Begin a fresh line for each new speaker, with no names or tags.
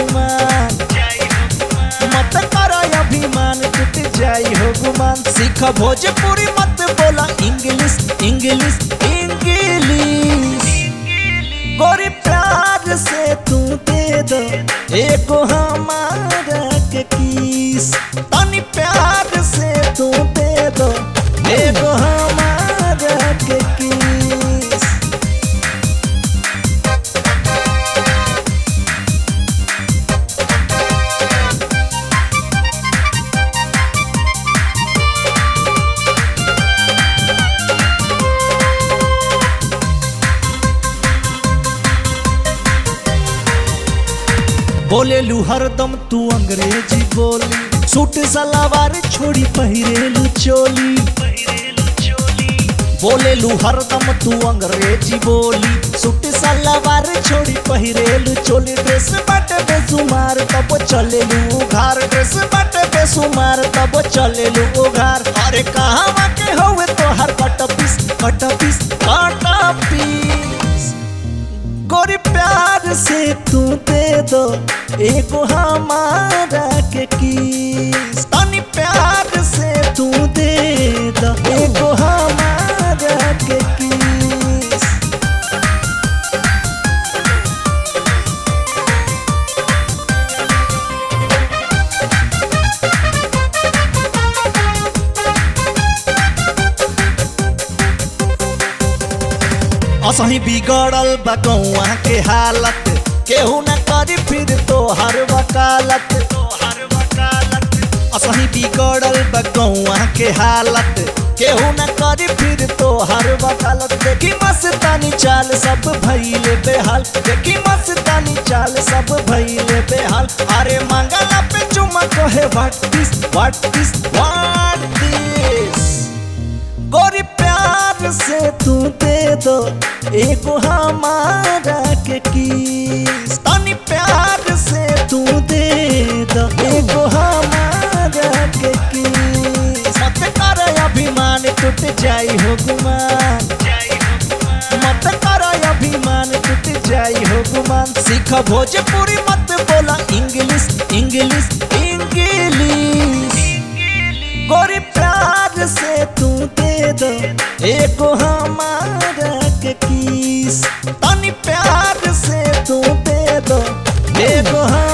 गुमान मत कर अभिमान टूट जाई हो गुमान सीख भोजपुरी मत बोला इंग्लिश इंग्लिश इंग्लिश गोरी प्यार से तू दे दो एगो हमारा के किस तनी प्यार से तू दे दो एगो हमारा के किस बोलेलू हरदम तू अंग्रेजी बोली सूट सलावार छोड़ी पहिरेलू चोली बोलेलू हरदम तू अंग्रेजी बोली सूट सलावार छोड़ी पहिरेलू चोली ड्रेस बाटे बेसुमार तब चलेलू उघार ड्रेस बाटे बेसुमार तब चलेलू उघार अरे कहाँ के होवे तोहर कट पीस कट पीस कट पीस गोरी प्यार से तू दे दो एगो हमारा के किस तनी प्यार से तू दे दो एगो हमारा के किस असही बिगड़ल बा गौआ के हालत केहू न करी फिर तोहर वकालत असही बिगड़ल बा गौआ के हालत केहू न करी फिर तोहर वकालत देखी मस्तानी चाल सब भइले बेहाल देखी मस्तानी चाल सब भइले बेहाल अरे मंगला पे चुमा कहे what this what this what this गोरी प्यार से तू दे दो एगो हमारा के किस तनी प्यार से तू दे दो एगो हमारा के किस मत कर अभिमान टूट जाई हो गुमान मत कर अभिमान टूट जाई हो गुमान सीख भोजपुरी मत बोला इंग्लिश इंग्लिश इंग्लिश गोरी प्यार से तू दे दो एगो हमारा के किस तनी प्यार से तू दे दो एगो हम